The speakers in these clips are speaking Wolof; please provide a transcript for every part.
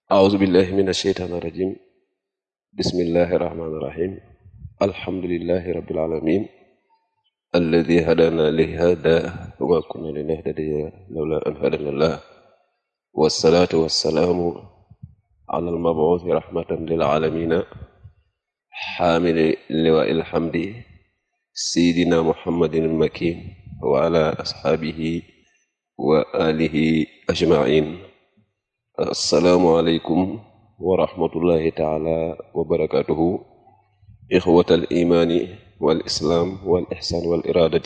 أعوذ بالله من الشيطان الرجيم بسم الله الرحمن الرحيم الحمد لله رب العالمين الذي هدانا لهذا وما كنا لنهتدي لولا أن هدانا الله والصلاة والسلام على المبعوث رحمة للعالمين حامل لواء الحمد سيدنا محمد المكين وعلى أصحابه وآله أجمعين السلام عليكم ورحمة الله تعالى وبركاته إخوة الإيمان والإسلام والإحسان والإرادة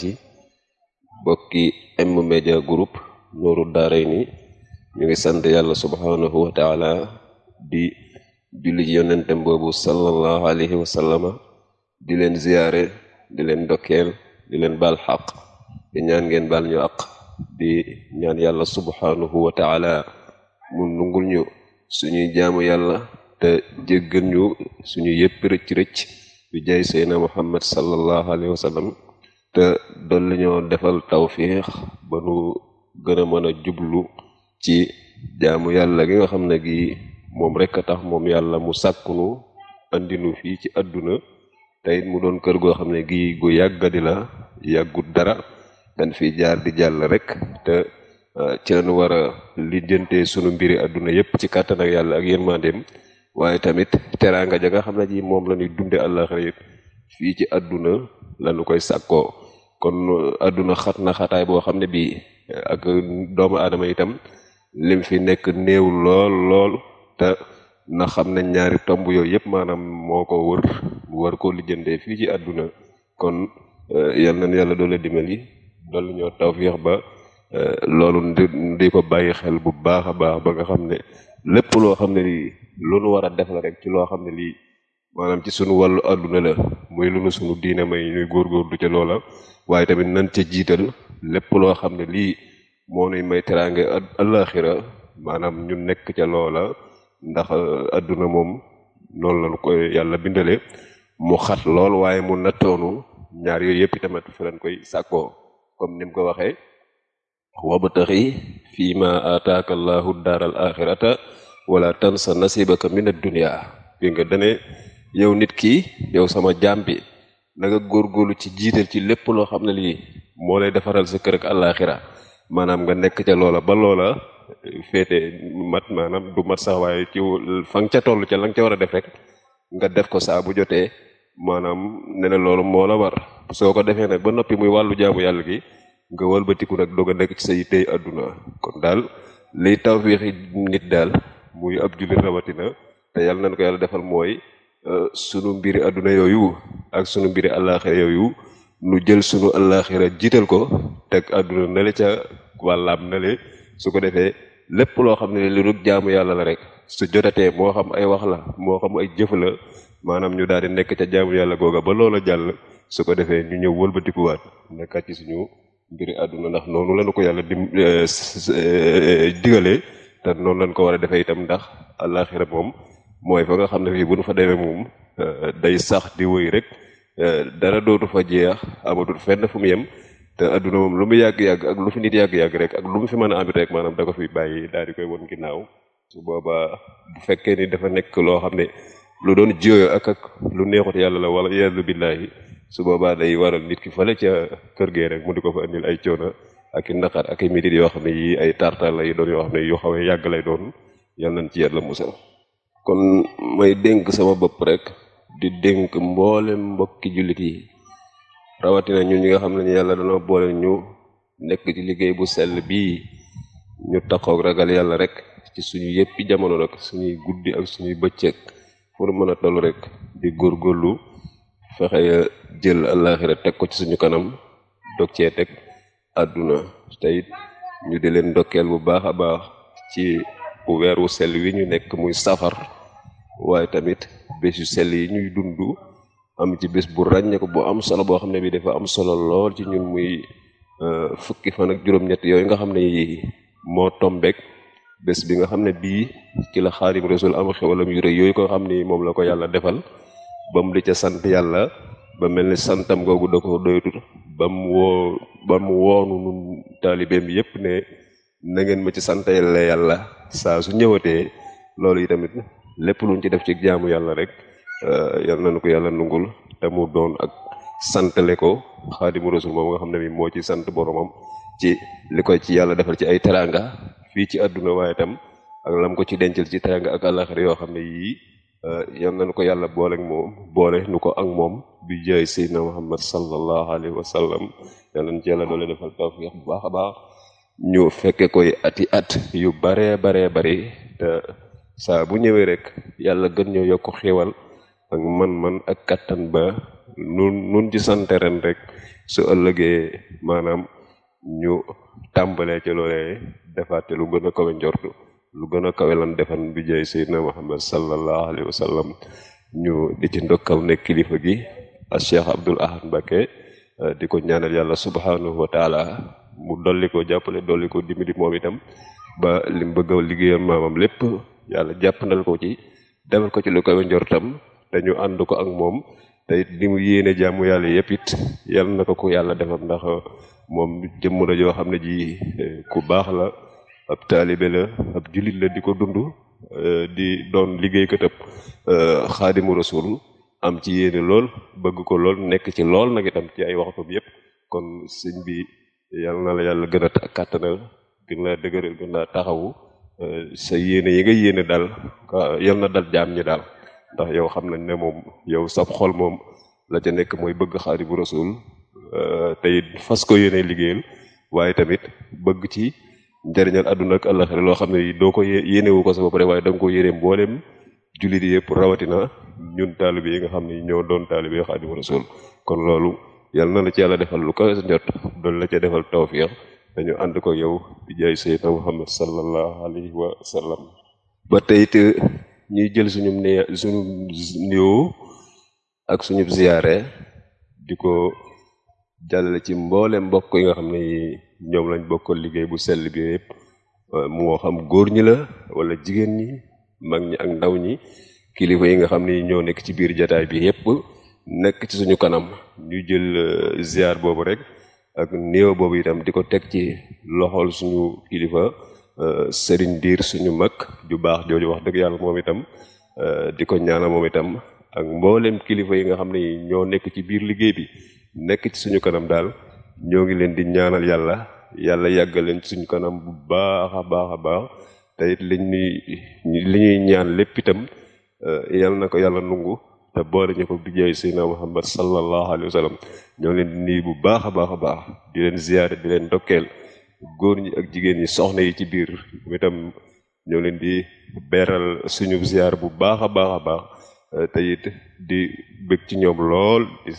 bokki M Media Group Nooru Daarayni ñu ngi sant yàlla subhanahu wa taala di julli ci yonentem boobu sallallahu alayhi wa sallama di leen ziyaare di leen ndokkeel di leen baal xaq di ñaan ngeen baal ñu aq di ñaan yàlla subhanahu wa taala mu nungul ñu suñuy jaamu yàlla te jéggal ñu suñu yëpp rëcc-rëcc bi jaay seydna muhammad sallallahu alayhi wa sallam te dolli ñoo defal tawfiix ba nu gën a mën a jublu ci jaamu yàlla gi nga xam ne gi moom rek a tax moom yàlla mu sàkkunu andinu fii ci àdduna te it mu doon kër goo xam ne gi gu yàggadi la yàggut dara dañ fi jaar di jàll rek te ci lañu war a lijjantee sunu mbiri àdduna yépp ci kàttan ak yàlla ak yërmandeem waaye tamit teraanga ja nga xam ne ji moom la ñuy dunde àllaxira yit fii ci àdduna lañu koy sàkkoo kon àdduna xat na xataay boo xam ne bii ak doomu aadama itam lim fi nekk néew lool lool te na xam ne ñaari tomb yooyu yëpp maanaam moo ko wër war koo lijjantee fii ci àdduna kon yal nañu yàlla doole dimbali doolu ñoo tawfiix ba loolu di ko bàyyi xel bu baax a baax ba nga xam ne lépp loo xam ne lii lu nu war a def la rek ci loo xam ne lii maanaam ci sunu wàllu àdduna la muy lu nu sunu diine may ñuy góorgóorlu ca loola waaye tamit nan ca jiital lépp loo xam ne lii moo nuy may teraange àllaaxira maanaam ñu nekk ca loola ndax àdduna moom noonu lañu koy yàlla bindale mu xat lool waaye mu nattoonu ñaar yooyu yëpp tamit fi lañ koy sàkkoo comme ni mu ko waxee wabtaxi fii ma ataaka allahu daaral axirata wala tansa nasibaka min ad-dunya bi nga dane yow nit ki yow sama jaam bi na nga góorgóorlu ci jiital ci lépp loo xam ne lii moo lay defaral sa kër ak àllaaxira maanaam nga nekk ca loola ba loola féete mat maanaam du mat sax waaye ci fa nga ca toll ca la nga ca war a def rek nga def ko saa bu jotee maanaam ne na loolu moo la war soo ko defee nag ba noppi muy wàllu jaamu yàlla gi nga walbatiku nag doog a nekk ci say tey àdduna kon daal liy tawfiixi nit daal muy ab jullit rawatina te yàlla nañ ko yàlla defal mooy sunu mbiri àdduna yooyu ak sunu mbiri àllaaxira yooyu nu jël sunu àllaaxira jiital ko teg àdduna nale ca wàllaam nale su ko defee lépp loo xam ne lu dul jaamu yàlla la rek su jotatee moo xam ay wax la moo xam ay jëf la maanaam ñu daal di nekk ca jaamu yàlla googa ba loola jàll su ko defee ñu ñëw wëlbatikuwaat nekkaat ci suñu mbiri àdduna ndax noonu lañu ko yàlla dim digalee te noonu lañ ko war a defee itam ndax àllaaxira moom mooy fa nga xam ne fii bu nu fa demee moom day sax di wëy rek dara dootu fa jeex amatul fenn fu mu yem te àdduna moom lu mu yàgg-yàgg ak lu fi nit yàgg-yàgg rek ak lu mu fi mën a amit rek maanaam da ko fi bàyyi daal di koy won ginnaaw su boobaa bu fekkee ni dafa nekk loo xam ne lu doon jiyoo ak ak lu neexut yàlla la wala yàlla billaahi su boobaa day waral nit ki fale ca kër gee rek mu di ko fa andil ay coono ak i naqar ak i métit yoo xam ne yii ay tartar lay doon yoo xam ne yu xawee yàgg lay doon yal nañ ci yàlla musal kon may dénk sama bopp rek di dénk mboolem mbokki jullit yi rawatina ñun ñi nga xam ne yàlla dañoo boole ñu nekk ci liggéey bu sell bii ñu taxaw ragal yàlla rek ci suñu yëppi jamono rek suñuy guddi ak suñuy bëccëg fu nu mën a toll rek di góorgóorlu fexe jël àllaaxira teg ko ci suñu kanam dog cee teg àdduna te it ñu di leen ndokkeel bu baax a baax ci weer wu sell wi ñu nekk muy safar waaye tamit bés yu sell yi ñuy dund am ci bés bu ràññeeku bu am solo boo xam ne bi dafa am solo lool ci ñun muy fukki fan ak juróom-ñett yooyu nga xam ne yi moo tombeek bés bi nga xam ne bii ci la xaadim rasul am xewalam yu rëy yooyu ko xam ni moom la ko yàlla defal ba mu di ca sant yàlla ba mel ni santam googu da ko doyatut ba mu woo ba mu woonu nun taalibeem yépp ne na ngeen ma ci santale yàlla saa su ñëwatee loolu yi tamit lépp luñ ci def ci jaamu yàlla rek yal nañu ko yàlla nungul te mu doon ak santale ko xaadimu rasul moom nga xam ne mi moo ci sant boromam ci li koy ci yàlla defal ci ay teranga fii ci àdduna waaye itam ak lam ko ci dencal ci teranga ak àllaxira yoo xam ne yii yal nañu ko yàlla boole ak moom boole nu ko ak moom bi jaay seydina muhammad sallallahu alayhi wa sallam yal nañu ci yàlla doole defal tawfiq bu baax a baax ñu fekke koy ati at yu baree baree bari te saa bu ñëwee rek yàlla gën ñoo yokk xéewal ak man-man ak kattan ba nun nun ci sante ren rek su ëllëgee maanaam ñu tàmbalee ci loolee defaate lu gën a kawe njortu lu gën a kawe lan defan bi jay seydina muhammad sallallahu alayhi wa sallam ñu di ci ndokkal ne kilifa gi a cheikh abdul ahad Mbacké di ko ñaanal yàlla subhanahu wa taala mu dolli ko jàppale dolli ko dimbali moom itam ba lim bëgg a liggéeyal maamam lépp yàlla jàppandal ko ci defal ko ci lu kawe njortam te ñu ànd ko ak moom te it li mu yéene jaamu yàlla yëpp it yal na ko ko yàlla defal ndax moom jëmm la joo xam ne ji ku baax la ab taalibe la ab jullit la di ko dund di doon liggéeykatab xaadimu rasul am ci yéene lool bëgg ko lool nekk ci lool nag itam ci ay waxtam yëpp kon sëñ bi yal na la yàlla gën a kàttanal gën laa dëgëral gën laa taxawu sa yéene yi nga yéene daal yal na dal jaam ñi daal ndax yow xam nañ ne moom yow sab xol moom la ca nekk mooy bëgg xaadimu rasul tey fas ko yéene liggéeyal waaye tamit bëgg ci njëriñal àdduna ak àllaxira loo xam ne doo ko yéenewu ko sa bopp rek waaye da nga ko yéene mboolem jullit yëpp rawatina ñun taalibe yi nga xam ne ñoo doon taalibe xaadimu rasul kon loolu yal na la ci yàlla defal lu ko njot doon la ca defal tawfiq dañu ànd ko yow di jaay sayyidina muhammad sallallahu alayhi wa sallam ba tey it ñuy jël suñu ne suñu nuyoo ak suñu ziyaare di ko jàllale ci mboole mbokk yi nga xam ne ñoom lañ bokkal liggéey bu sell bi yëpp moo xam góor ñi la wala jigéen ñi mag ñi ak ndaw ñi kilifa yi nga xam ne ñoo nekk ci biir jataay bi yëpp nekk ci suñu kanam ñu jël ziar boobu rek ak nuyoo boobu itam di ko teg ci loxol suñu kilifa sëriñ diir suñu mag ju baax jooju wax dëgg yàlla moom itam di ko ñaanal moom itam ak mboolem kilifa yi nga xam ne ñoo nekk ci biir liggéey bi nekk ci suñu kanam daal ñoo ngi leen di ñaanal yàlla yàlla yàggal leen ci suñu kanam bu baax a baax a baax te it liñ ñuy li ñuy ñaan lépp itam yal na ko yàlla nungu te boole ñu ko bijjaay Seydina Muhammad sallallahu alayhi wa sallam ñoo leen di nuyu bu baax a baax a baax di leen ziyaare di leen ndokkeel góor ñi ak jigéen ñi soxna yi ci biir itam ñoo leen di beeral suñu ziyaar bu baax a baax a baax te it di bëgg ci ñoom lool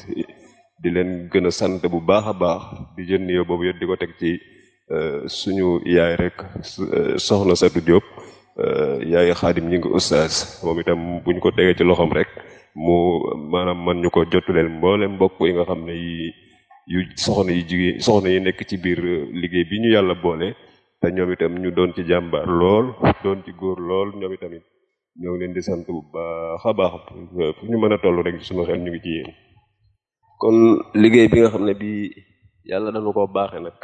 di leen gën a sant bu baax a baax di jël nuyoo boobu yëpp di ko teg ci suñu yaay rek soxna Satu Diop yaay xaadim ñi ngi ustaas moom itam buñ ko tegee ci loxoom rek mu maanaam man ñu ko jotuleel mboolem mbokk yi nga xam ne yi yu soxna yi jigéen soxna yi nekk ci biir liggéey bi ñu yàlla boole te ñoom itam ñu doon ci jàmbaar lool doon ci góor lool ñoom itamit ñoo ngi leen di sant bu baax a baax fu ñu mën a toll rek suñu xel ñu ngi ci yéen kon liggéey bi nga xam ne bi yàlla dañu ko baaxe nag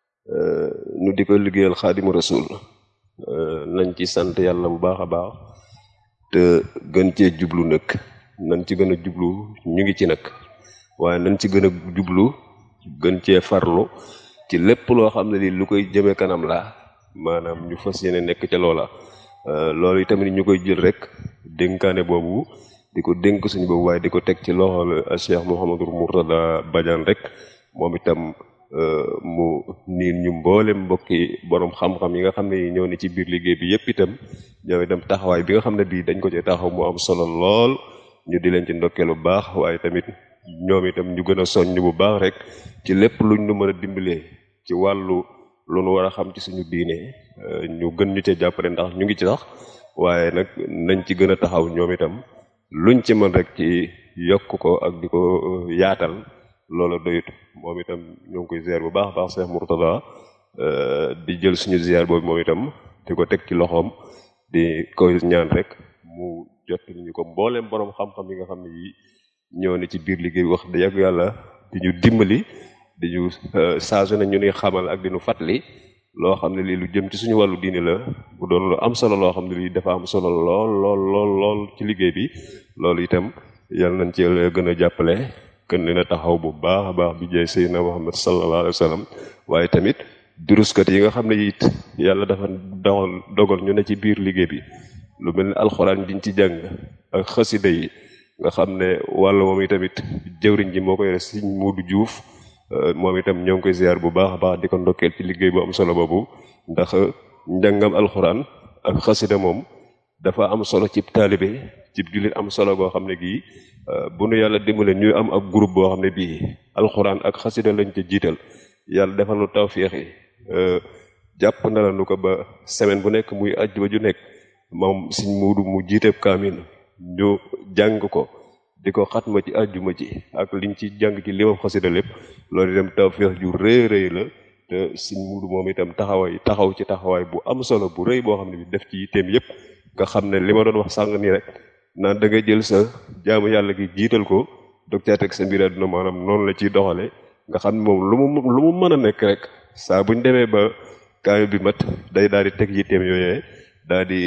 nu di ko liggéeyal xaadimu rasul nañ ci sant yàlla bu baax a baax te gën cee jublu nag nañ ci gën a jublu ñu ngi ci nag waaye nañ ci gën a jublu gën cee farlu ci lépp loo xam ne lii lu koy jëme kanam la maanaam ñu fas yéene nekk ca loola loolu itamit ñu koy jël rek dénkaane boobu di ko dénk suñu boobu waaye di ko teg ci loxol Cheikh Mouhamadou Mourtada Badiane rek moom itam mu niin ñu mboole mbokki borom xam-xam yi nga xam ne ñoo ne ci biir liggéey bi yépp itam ñoo itam taxawaay bi nga xam ne bii dañ ko ci taxaw mu am solo lool ñu di leen ci ndokkeel bu baax waaye tamit ñoom itam ñu gën a soññ bu baax rek ci lépp luñ nu mën a dimbalee ci wàllu lu nu war a xam ci suñu diine ñu gën ñu cee jàppale ndax ñu ngi ci sax waaye nag nañ ci gën a taxaw ñoom itam luñ ci mën rek ci yokk ko ak di ko yaatal loola doyut moom itam ñoo ngi koy ziar bu baax baax Cheikh Mourtada di jël suñu ziar boobu moom itam di ko teg ci loxoom di koy ñaan rek mu jot ñu ko mbooleem borom xam-xam yi nga xam ne yi ñoo ne ci biir liggéey wax da yàgg yàlla di ñu dimbali di ñu saa su ne ñu ni xamal ak di ñu fàttali loo xam ne lii lu jëm ci suñu wàllu diini la bu doon lu am solo loo xam ne lii dafa am solo lool lool lool lool ci liggéey bi loolu itam yal nañ ci gën a jàppale gën leen a taxaw bu baax a baax bi jaay Seydina Muhammad sallallahu alayhi wa sallam waaye tamit duruskat yi nga xam ne it yàlla dafa dogal dogal ñu ne ci biir liggéey bi lu mel ni alxuraan diñ ci jàng ak xasida yi nga xam ne wàll moom itamit jëwriñ ji moo ko yore Sëriñ Muudu Juuf moom itam ñoo ngi koy ziar bu baax a baax di ko ndokkeel ci liggéey bu am solo boobu ndax njàngam alxuraan ak xasida moom dafa am solo cib taalibe cib jullit am solo goo xam ne gii bu nu yàlla dimbale ñuy am ak groupe boo xam ne bii alxuraan ak xasida lañ ca jiital yàlla defal nu tawféex yi jàpp na la nu ko ba semaine bu nekk muy àjjuma ju nekk moom Sëriñ Muudu mu jiiteeb kaamil ñu jàng ko di ko xatma ci àjjuma ji ak liñ ci jàng ci limam xasida lépp loolu itam tawféex ju rëy rëy la te Sëriñ Muudu moom itam taxawaay taxaw ci taxawaay bu am solo bu rëy boo xam ne bi def ci yitteem yépp nga xam ne li ma doon wax sàng nii rek naan da nga jël sa jaamu yàlla gi jiital ko dog caa teg sa mbir àdduna maanaam noonu la ciy doxale nga xam ne moom lu mu lu mu mën a nekk rek saa buñ demee ba kaamil bi mat day daal di teg yitteem yooyee daal di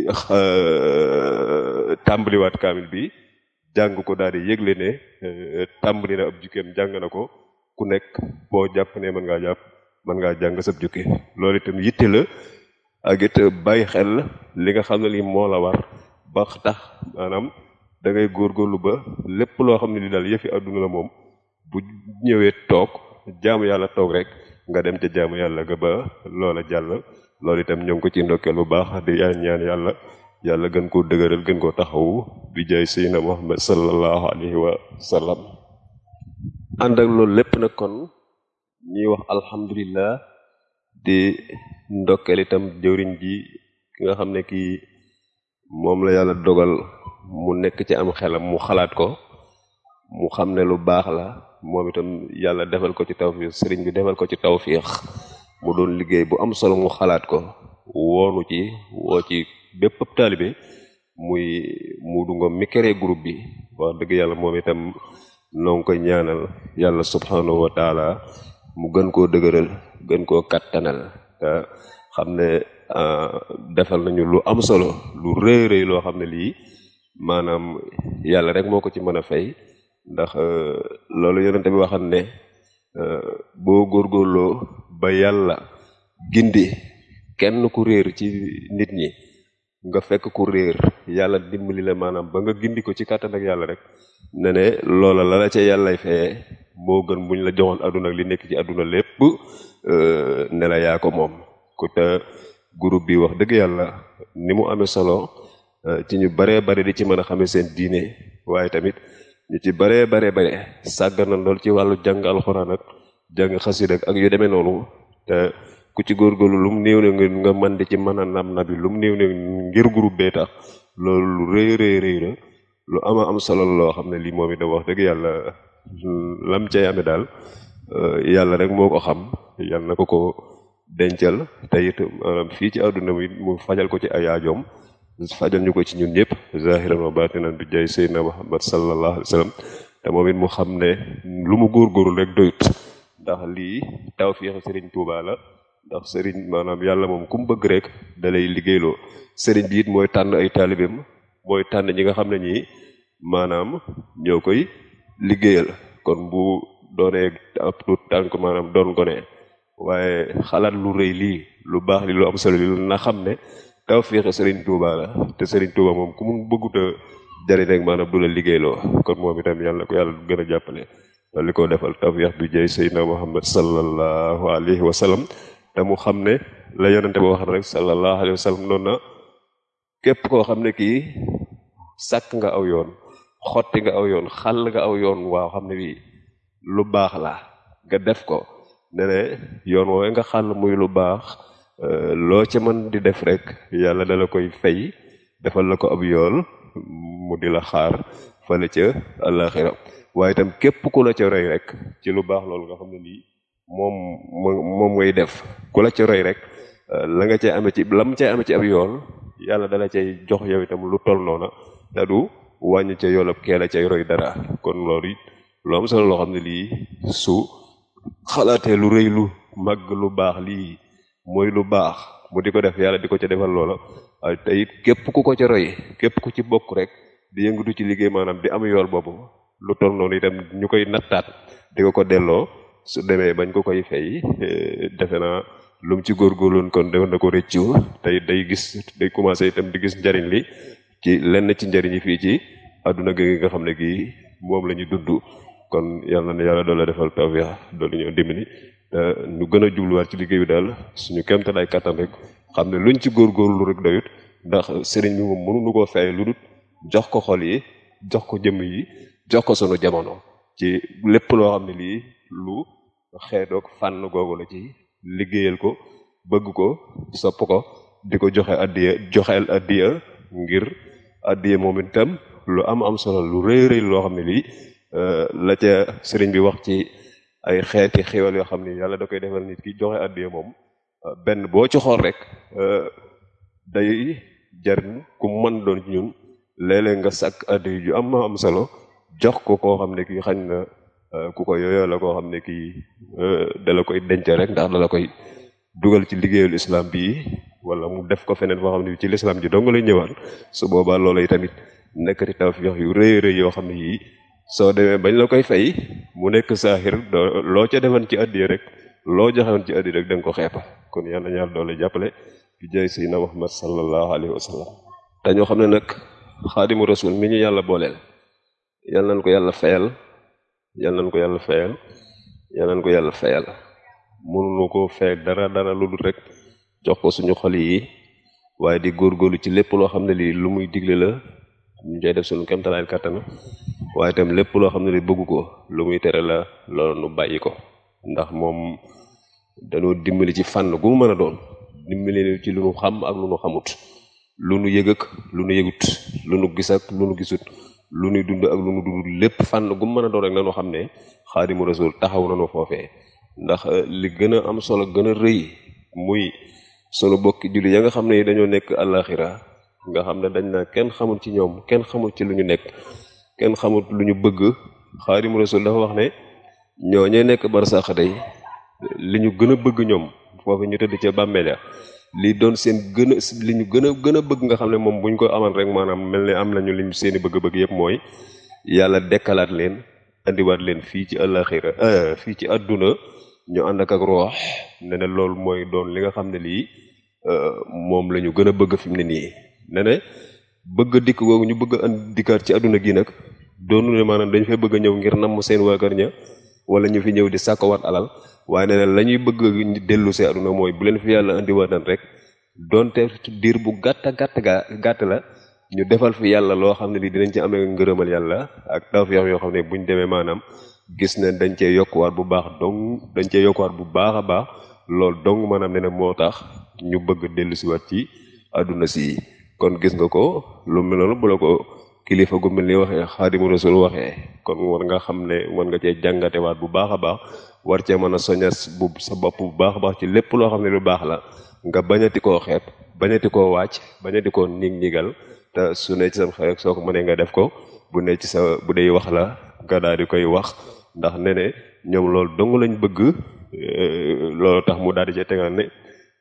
tàmbaliwaat kaamil bi jàng ko daal di yëgle ne tàmbali na ab jukkeem jàng na ko ku nekk boo jàpp ne mën ngaa jàpp mën ngaa jàng sab jukke loolu itam yitte la ak it bàyyi xel li nga xam ne lii moo la war ba tax maanaam da ngay góorgóorlu ba lépp loo xam ne li daal yëfi àdduna la moom bu ñëwee toog jaamu yàlla toog rek nga dem ca jaamu yàlla ga ba loola jàll loolu itam ñoo ngi ko ci ndokkeel bu baax di yaa ñaan yàlla yàlla gën koo dëgëral gën koo taxawu bi jaay Seydina Muhammad sallallahu alayhi wa sallam ànd ak loolu lépp nag kon ñuy wax alhamdulillah di ndokkeel itam jëwriñ ji ki nga xam ne kii moom la yàlla dogal mu nekk ci am xelam mu xalaat ko mu xam ne lu baax la moom itam yàlla defal ko ci tawfiix sëriñ bi defal ko ci tawfiix mu doon liggéey bu am solo mu xalaat ko woonu ci woo ci bépp taalibe muy Muudu Ngom mi créé groupe bi wax dëgg yàlla moom itam noo ngi koy ñaanal yàlla subhanahu wa taala mu gën koo dëgëral gën koo kattanal te xam ne defal nañu lu am solo lu rëy rëy loo xam ne lii maanaam yàlla rek moo ko ci mën a fay ndax loolu yonente bi waxam ne boo góorgóorloo ba yàlla gindi kenn ku réer ci nit ñi nga fekk ku réer yàlla dimbali la maanaam ba nga gindi ko ci kàttan ak yàlla rek ne ne loola la la ca yàllay feye moo gën buñ la joxoon àdduna ak li nekk ci àdduna lépp ne la yaa ko moom ku te groupe bi wax dëgg yàlla ni mu amee solo ci ñu baree bari di ci mën a xamee seen diine waaye tamit ñu ci baree baree bare sàggan na lool ci wàllu jàng alxuraan ak jàng xasida ak yu demee noonu te ku ci góorgóorlu lu mu néew ne nga mën di ci mën a nab nabi lu mu néew ne ngir groupe bee tax loolu lu rëy rëy rëy la lu ama am solo loo xam ne lii moom itam wax dëgg yàlla lam cay amee daal yàlla rek moo ko xam yàlla na ko ko dencal te it maanaam fii ci àdduna mi mu fajal ko ci ay aajoom fajal ñu ko ci ñun ñëpp zahiran wa batinan bi jaay Seydina Muhammad sallallahu alayhi wa sallam te moom it mu xam ne lu mu góorgóorlu rek doyut ndax lii tawfiixu Sëriñ Tuubaa la ndax sëriñ maanaam yàlla moom ku mu bëgg rek da lay liggéeyloo sëriñ bi it mooy tànn ay taalibeem mooy tànn ñi nga xam ne ñii maanaam ñoo koy liggéeyal kon bu doonee ab tuut tànk maanaam doon gone waaye xalaat lu rëy lii lu baax li lu am solo li na xam ne tawfiixu sëriñ Tuuba la te sëriñ Tuuba moom ku mu bëggut a jariñ rek maanaam du la liggéeyloo kon moom itam yàlla ko yàlla gën a jàppale li ko defal tawfiix bi jëy Seydina Muhammad sallallahu alayhi wa sallam te mu xam ne la yonente ba wax rek sallallahu alayhi wa sallam noonu na képp koo xam ne kii sàkk nga aw yoon xotti nga aw yoon xàll nga aw yoon waaw xam ne bii lu baax la nga def ko ne ne yoon woowee nga xàll muy lu baax loo ca mën di def rek yàlla dala koy fay defal la ko ab yool mu di la xaar fale ca àllaaxira waaye itam képp ku la ca roy rek ci lu baax loolu nga xam ne lii moom moom ngay def ku la ca roy rek la nga cay amee ci lam cay amee ci ab yool yàlla dala cay jox yow itam lu toll noona te du wàññi ca yoolab kee la cay roy dara kon loolu it lu am solo loo xam ne lii su xalaatee lu rëy lu màgg lu baax lii mooy lu baax mu di ko def yàlla di ko ca defal loola waaye te it képp ku ko ca roy képp ku ci bokk rek di yëngatu ci liggéey maanaam di am yool boobu lu toll noonu itam ñu koy nattaat di ko ko delloo su demee bañ ko koy fay defe naa lu mu ci góorgóorloon kon defe na ko rëccu tey day gis day commencé itam di gis njariñ li ci lenn ci njariñ yi fii ci adduna gi nga xam ne gii moom la ñu dund kon yàlla na yàlla doole defal tawfiix doole ñoo dimbali te ñu gën a jubluwaat ci liggéey bi daal suñu kéemtalaay kattan rek xam ne luñ ci góorgóorlu rek doyut ndax sëriñ bi moom mënuñu koo fay lu dul jox ko xol yi jox ko jëmm yi jox ko sunu jamono ci lépp loo xam ne lii lu xeetoog fànn googu la ci liggéeyal ko bëgg ko sopp ko di ko joxe addiya joxeel addiya ngir addiya moom itam lu am am solo lu rëy rëy loo xam ne lii la ca sëriñ bi wax ci ay xeeti xéwal yoo xam ne yàlla da koy defal nit ki joxe addiya moom benn boo ci xool rek day jariñ ku mën doon ci ñun léeg-léeg nga sàkk addiya ju am am solo jox ko koo xam ne kii xañ na ku ko yooyoo la koo xam ne kii dala koy denc rek ndax dala koy dugal ci liggéeyul islam bii wala mu def ko feneen foo xam ne ci l'islam ji dong lay ñëwaat su boobaa loola yi tamit nekkati tawfiix yu rëy rëy yoo xam ne yii soo demee bañ la koy fay mu nekk saaxir loo ca defoon ci addiya rek loo joxewoon ci addiya rek da nga ko xeepa kon yàlla ñaar doole jàppale bi jaay sayyidina Muhammad sallallahu alayhi wa sallam te ñoo xam ne nag xaadimu rasul mi ñu yàlla booleel yal nañ ko yàlla fayal yal nañ ko yàlla fayal yal nañ ko yàlla fayal mënuñu ko fay dara dara lu dul rek jox ko suñu xol yi waaye di góorgóorlu ci lépp loo xam ne lii lu muy digle la ñu cay def suñu kemtalaay kàttan waaye itam lépp loo xam ne lii bëggu ko lu muy tere la loolu nu bàyyi ko ndax moom dañoo dimbali ci fànn gu mu mën a doon dimbali ci lu nu xam ak lu nu xamut lu nu yëg ak lu nu yëgut lu nu gis ak lu nu gisut lu nuy dund ak lu nu dund lépp fànn gu mu mën a doon rek nañu xam ne xaadimu rasul taxaw nañu foofee ndax li gën a am solo gën a rëy muy sunu bokki julli ya nga xam ne dañoo nekk àllaaxira nga xam ne dañ naa kenn xamul ci ñoom kenn xamul ci lu ñu nekk kenn xamul lu ñu bëgg xaadimu rasul dafa wax ne ñoo ñee nekk barsax day li ñu gën a bëgg ñoom foofu ñu tëdd ca bàmmeel ya li doon seen gën a li ñu gën a gën a bëgg nga xam ne moom buñ ko amal rek maanaam mel ne am nañu liñ seeni bëgg-bëgg yëpp mooy yàlla dekkalaat leen andiwaat leen fii ci àllaaxira fii ci àdduna ñu ànd ak ak roox ne ne loolu mooy doon li nga xam ne lii moom la ñu gën a bëgg fi mu ne nii ne ne bëgg dikk googu ñu bëgg andi dikkaat ci àdduna gi nag doonu ne maanaam dañu fay bëgg a ñëw ngir namm seen waa kër ña wala ñu fi ñëw di sàkkowaat alal waaye ne ne la ñuy bëgg dellu see àdduna mooy bu leen fi yàlla andiwaatan rek donte diir bu gàtt gàtt gaa gàtt la ñu defal fi yàlla loo xam ne lii dinañ ci amee ngërëmal yàlla ak tawfeex yoo xam ne buñ demee maanaam gis ne dañ cee yokkuwaat bu baax dong dañ cee yokkuwaat bu baax a baax loolu dong maanaam ne ne moo tax ñu bëgg dellu siwaat ci àdduna si kon gis nga ko lu mel noonu bu la ko kilifa gu mel ni waxee xaadimu rasul waxee kon war nga xam ne war nga cee jàngatewaat bu baax a baax war cee mën a soñas bu sa bopp bu baax a baax ci lépp loo xam ne lu baax la nga bañati koo xeeb bañati koo wàcc bañati koo nig nigal te su ne ci sam xel rek soo ko mënee nga def ko bu ne ci sa bu dee wax la nga daal di koy wax ndax ne ne ñoom loolu dong lañ bëgg loolu tax mu daal di cee tegal ne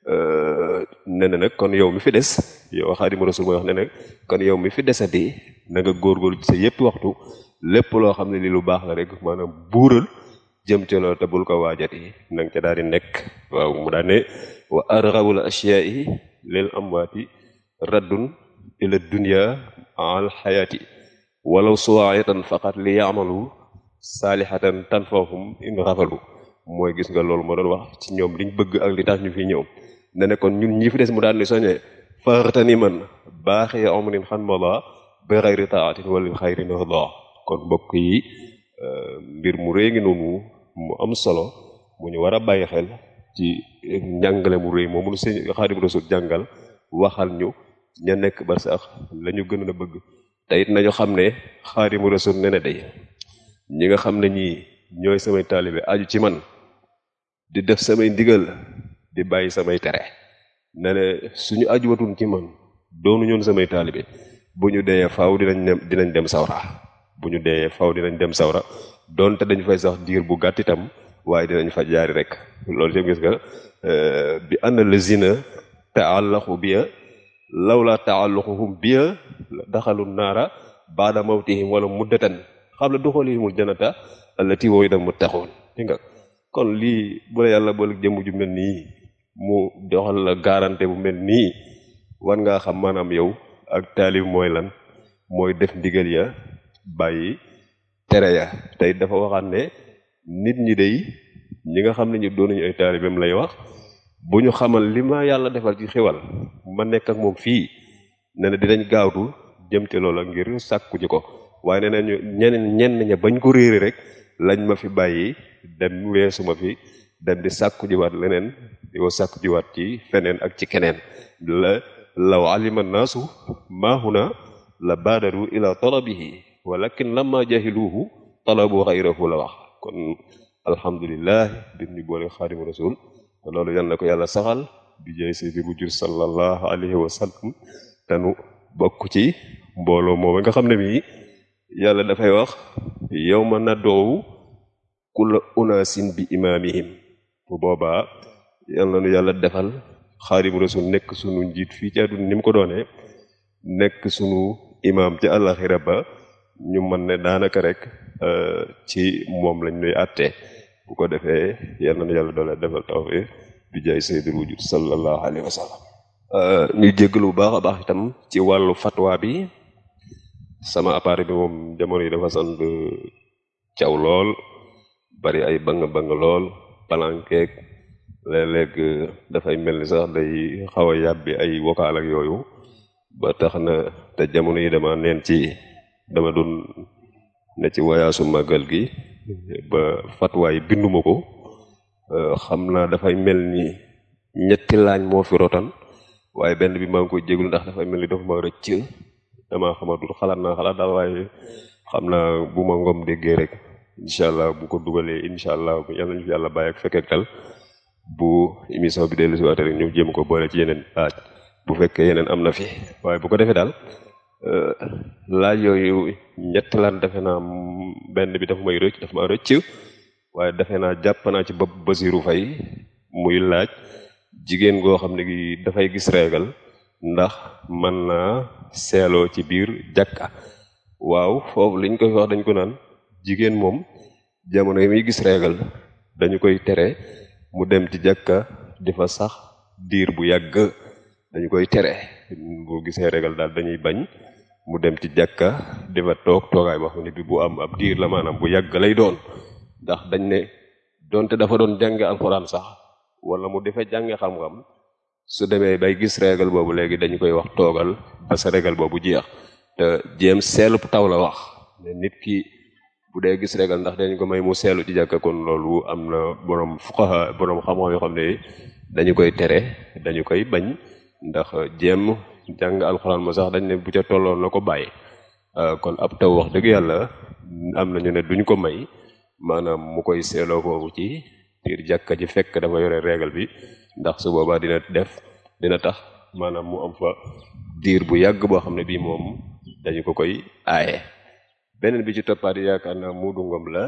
ne ne nag kon yow mi fi des yow Xaadimu Rasuul mooy wax ne nag kon yow mi fi desati na nga góorgóorlu ci sa yépp waxtu lépp loo xam ne li lu baax la rek maanaam buural jëm ca loolu te bul ko waajati na nga ca daal di nekk waaw mu daal ne wa arghabul ashyaa'i lil amwaati raddun ila dunya al xayaati walaw suwaayatan faqat li yaamalu saalihatan tanfahum in rafalu mooy gis nga loolu moo doon wax ci ñoom liñ bëgg ak li tax ñu fi ñëw ne ne kon ñun ñi fi des mu daan ni soññee faxtani man baaxee omrin xan mola bi xayri taatin wala bi xayri nahda kon mbokk yi mbir mu réy ngi noonu mu am solo mu ñu war a bàyyi xel ci njàngale mu réy moomu nu sëñ Xaadim Rasul jàngal waxal ñu ña nekk ba sax la ñu gën a bëgg te it nañu xam ne Xaadim Rasul ne ne day ñi nga xam ne ñii ñooy samay taalibe aju ci man di def samay ndigal di bàyyi samay tere ne ne suñu ajuwatun ci man doonu ñoon samay taalibe bu ñu deeyee faaw dinañ dem dinañ dem sawra bu ñu deeyee faaw dinañ dem sawra donte dañ fay sax diir bu gàtt itam waaye dinañ fa jaari rek loolu yëpp gis nga bi anna lazina taallaqu biya lawla taalluquhum biya daxalu naara baada mawtihim wala muddatan xam la duxulihimul janata allati wa'ida muttaqun dégg nga kon lii bu la yàlla boole jëmm ju mel nii mu doxal la garantie bu mel nii war ngaa xam maanaam yow ak taalib mooy lan mooy def ndigal ya bàyyi tere ya tey dafa waxaat ne nit ñi day ñi nga xam ne ñu doonuñu ay taalibeem lay wax bu ñu xamal li ma yàlla defal ci xewal ma nekk ak moom fii ne na dinañ gaawtu jëm te loola ngir sàkku ji ko waaye nee nañu ñeneen ñenn ña bañ ko réere rek lañ ma fi bàyyi dem weesu ma fi dem di sàkku jiwaat leneen di ko sàkku jiwaat ci feneen ak ci keneen la law alima naasu maahuna la baadaru ila talabihi walakin lamma jahiluhu talabu xayrahu la wax kon alhamdulillah bi ñu boole xaadimu rasul te loolu yal na ko yàlla saxal bi jay saydi bu jur sallallahu alayhi wa sallam te nu bokk ci mbooloo moom nga xam ne mii yàlla dafay wax yawma nad'u kulla unaasin bi imaamihim bu boobaa yal na nu yàlla defal xaadimu rasul nekk sunu njiit fii ci àdduna ni mu ko doonee nekk sunu imaam ci àllaxira ba ñu mën ne daanaka rek ci moom lañ nuy àttee bu ko defee yal na nu yàlla doole defal tawfiq bi jaay sayyidul wujud sallallahu alayhi wa sallam ñu jéggalu bu baax a baax itam ci wàllu fatwa bi sama appareil bi moom jamono yi dafa sant caw lool bari ay bang bang lool palankeeg léeg-léeg dafay mel ni sax day xaw a yàbbi ay vocal ak yooyu ba tax na te jamono yi dama neen ci dama doon ne ci wayaasu màggal gi ba fatwaay binduma ko xam naa dafay mel ni ñetti laañ moo fi rotan waaye benn bi maa ngi koy jéglu ndax dafay mel ni dafa ma rëcc dama xamatul xalaat naa xalaat daal waaye xam naa bu ma ngom déggee rek incha allah bu ko dugalee incha allah yàlla ñu fi yàlla bàyyi ak fekkee tal bu émission bi dellu si waate rek ñu jéem ko boole ci yeneen laaj bu fekkee yeneen am na fi waaye bu ko defee daal laaj yooyu ñett lan defe naa benn bi dafa may rëcc dafa ma rëcc waaye defe naa jàpp naa ci bopp Basiru Fay muy laaj jigéen goo xam ne gi dafay gis reegal ndax mën naa seeloo ci biir jàkka waaw foofu liñ koy wax dañ ko naan jigéen moom jamono yi muy gis reegal dañu koy tere mu dem ci jàkka di fa sax diir bu yàgg dañu koy tere boo gisee reegal daal dañuy bañ mu dem ci jàkka di fa toog toogaay boo xam ne bi bu am ab diir la maanaam bu yàgg lay doon ndax dañ ne donte dafa doon jànge alxuraan sax wala mu defe jànge xam-xam su demee bay gis régal boobu léegi dañu koy wax toogal ba sa régal boobu jeex te jéem seelu taw la wax ne nit ki bu dee gis régal ndax dañ ko may mu seelu ci jàkka kon loolu am na borom fuqaha borom xam-xam yoo xam ne dañu koy tere dañu koy bañ ndax jéem jàng alxuraan ma sax dañ ne bu ca tolloon na ko bàyyi kon ab taw wax dëgg yàlla am nañu ne duñ ko may maanaam mu koy seeloo foofu ci biir jàkka ji fekk dafa yore régal bi ndax su boobaa dina def dina tax maanaam mu am fa diir bu yàgg boo xam ne bii moom dañu ko koy aaye beneen bi ci toppaat yaakaar naa muudu ngom la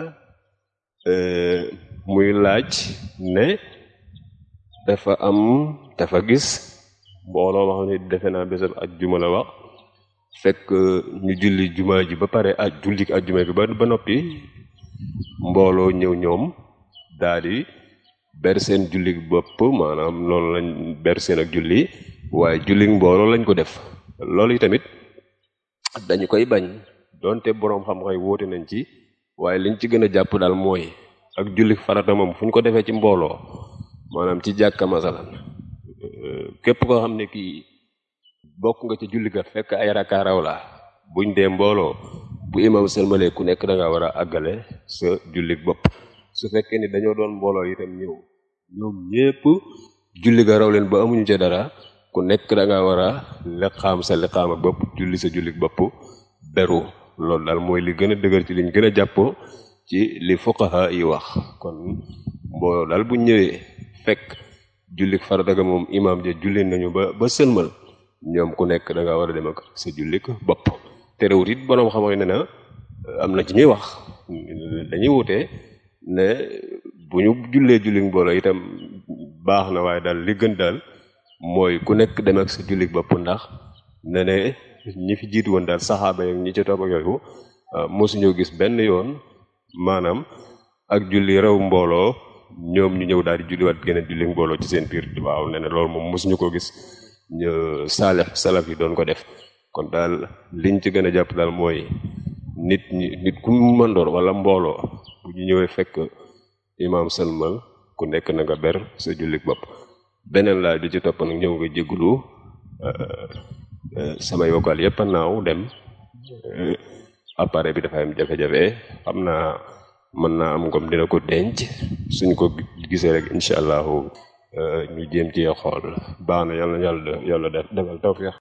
muy laaj ne dafa am dafa gis mbooloo ma xam ne defe naa bésab ajjuma la wax fekk ñu julli jumaa ji ba pare aj julli ajjuma bi ba ba noppi mbooloo ñëw ñoom daal di ber seen julli bopp maanaam noonu lañ ber seen ak julli waaye julli mbooloo lañ ko def loolu yi tamit dañu koy bañ donte boroom xam-xam wóote nañ ci waaye liñ ci gën a jàpp daal mooy ak julli farata moom fu ñu ko defee ci mbooloo maanaam ci jàkka masalan képp koo xam ne kii bokk nga ci julli ga fekk ay rakka raw la buñ dee mbooloo bu imam sëlmalee ku nekk da nga war a àggale sa julli bopp su fekkee ni dañoo doon mbooloo itam ñëw ñoom ñépp julli ga raw leen ba amuñu ca dara ku nekk da nga war a liqaam sa liqaam ak bopp julli sa julli bopp beru loolu daal mooy li gën a dëgër ci liñ gën a jàppoo ci li fuqaha yi wax kon mbooloo daal bu ñëwee fekk jullik farata ga moom imaam ja julli nañu ba ba sëlmal ñoom ku nekk da nga war a dem ak sa jullik bopp terewut it boroom xam ne na am na ci ñuy wax dañuy wutee ne bu ñu jullee julli mbooloo itam baax na waaye daal li gën daal mooy ku nekk dem ak sa julli bopp ndax ne ne ñi fi jiitu woon daal saxaaba yi ñi ci topp ak yooyu mosuñoo gis benn yoon maanaam ak julli rew mbooloo ñoom ñu ñëw daal di julliwaat geneen julli mbooloo ci seen biir waaw ne ne loolu moom mosuñu ko gis ñu saalix salaf yi doon ko def kon daal liñ ci gën a jàpp daal mooy nit ñi nit ku mëndoor wala mbooloo bu ñu ñëwee fekk imaam sëlmal ku nekk na nga ber sa jullik bopp beneen laaj bi ci topp nag ñëw nga jéggulu samay vocal yépp a naaw dem appareil bi dafa am jafe-jafe xam naa mën naa am comme dina ko denc suñ ko gisee rek incha allahu ñu jéem ci xool baax na yàlla yàlla yàlla def defal tawfiq